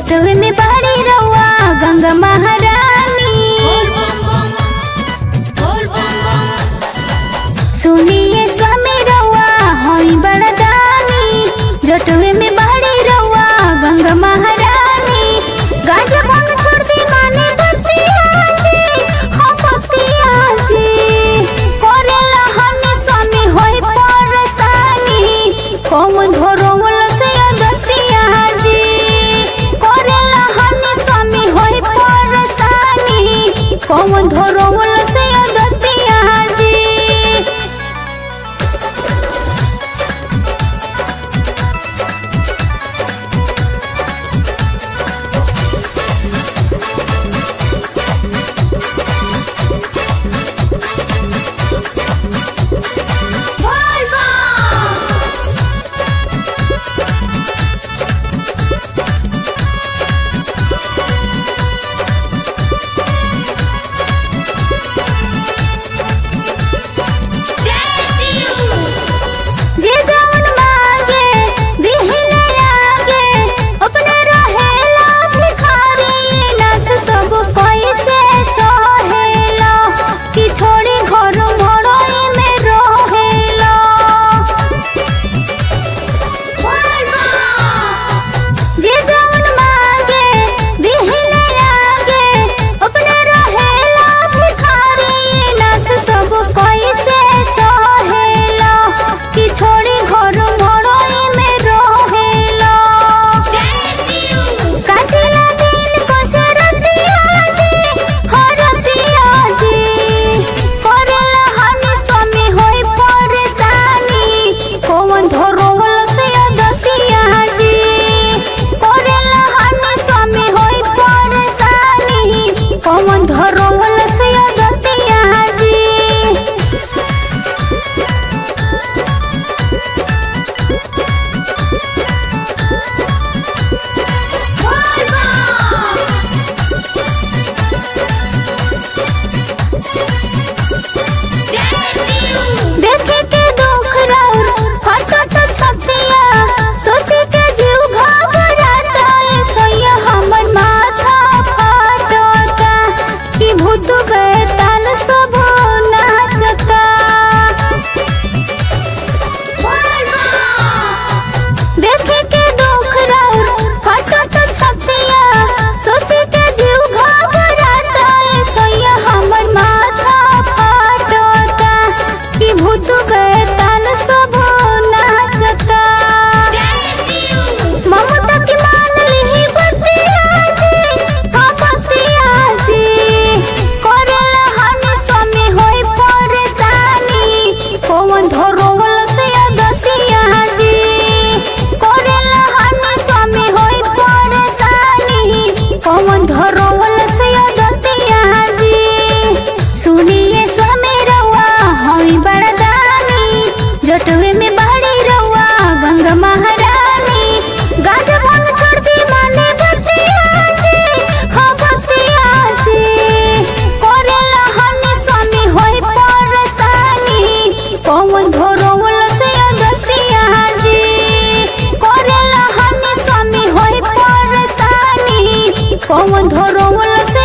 जटवे में बहरी रउआ गंगा महारानी सुनिए स्वामी रउआ हई बड़दानी जटवे में बहरी रउआ गंगा महारानी गाजा भांग छोड़ दी माने बतिया से हो बतिया से करेला हनी स्वामी होई परसानी कौन धरोवल से अगतिया जी करेला हनी स्वामी होई परसानी कौन धरोवल से अगतिया जी जे जवन मांगे दिहिले आगे अपने रहेला भिखारी नाथ सब कैसे सहेला कि छोड़ी घर मड़ई में रहेला जे जवन मांगे दिहिले आगे अपने रहेला भिखारी नाथ सब कैसे सहेला कि छोड़ी घर मड़ई में रहेला काटिला दिन कसे रतिया जी हरतिया जी करेला हनी स्वामी होई परेशानी कौन धरोवल से अगतिया जी करेला हनी स्वामी होई परेशानी कौन धरोवल से अगतिया जी देखे के दुख राउर फटत छतिया सोचे के जीव घबराता ए सैया हमर माथा फाटता कि भूत बैताल सब नाचता देखे के दुख राउर फटत छतिया सोचे के जीव घबराता ए सैया हमर माथा फाटता कि भूत बैताल सब नाचता ममता की मान लिही बतिया जी हाँ बतिया जी करेला हनी स्वामी होई परेशानी कौन धरोवल से अगतिया जी करेला हनी स्वामी होई परेशानी कौन धरोवल से अगतिया जी सुनिए स्वामी रउआ हई बड़दानी जटवे में बहरी रउआ गंगा महारानी गाजा भांग छोड़ दी माने बतिया जी हाँ बतिया जी करेला हनी स्वामी होई परेशानी कौन धरोवल से अगतिया जी करेला हनी स्वामी होई परेशानी कौन धरोवल से